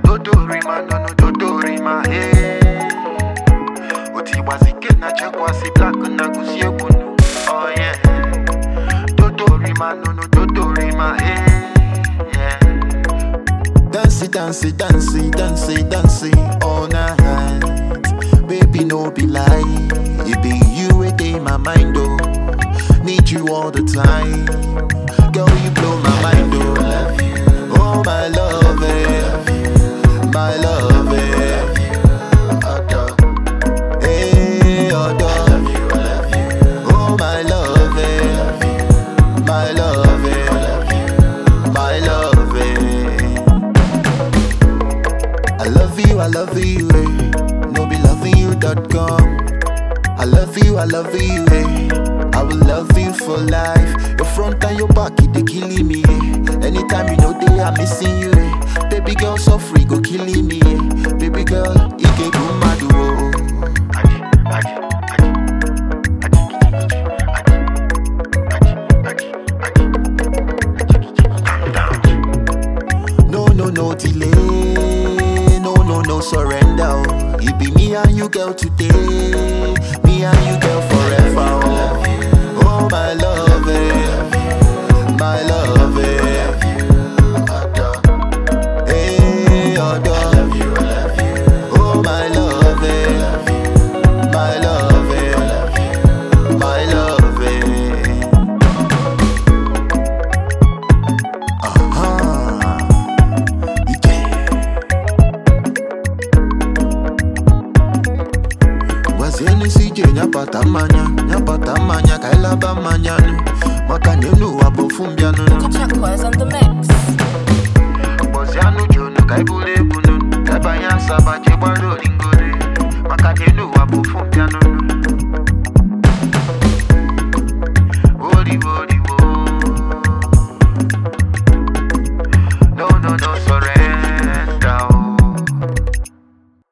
dodorima nono dodorima hey. utigbazike na chekwasi black na gusi egwu nu oh yeah dodorima nono dodorima hey. yeah. Dancey, dancey, dancey, dancey, dancey all night. Baby, no be lie. It be you a day my mind, oh. Need you all the time. Girl, you blow my mind, oh. Oh, my love, eh. My love, eh. Hey, adore. Oh, my love, eh. My love, eh. My love, eh. I love you, I love you, eh. No be loving you.com. I love you, I love you, eh. I will love you for life. Your front and your back, it they killing me, eh. Anytime you know they are missing you, eh. Baby girl, so free, go killing me, eh. Baby girl, it get go mad, oh. Aji, aji, aji. Aji, aji, aji, aji, aji. Calm down. No, no, no delay. No, no, no surrender. oh. It be me and you, girl, today. Me and you, girl, forever. Oh, oh my love, eh. my love. Eh. Hey, adore. Oh my love, eh. my love, eh. my love. Eh. Uh-huh. gwazieni sije nyapata mmanya nyapata mmanya ka ịlaba mmanya nụ maka na enu ụwa bụ ofu mbịanụ Chakwas on the mix. Bozianu Jonu, Kaibule Bunun, Kabaya Saba, Chebaro Lingona.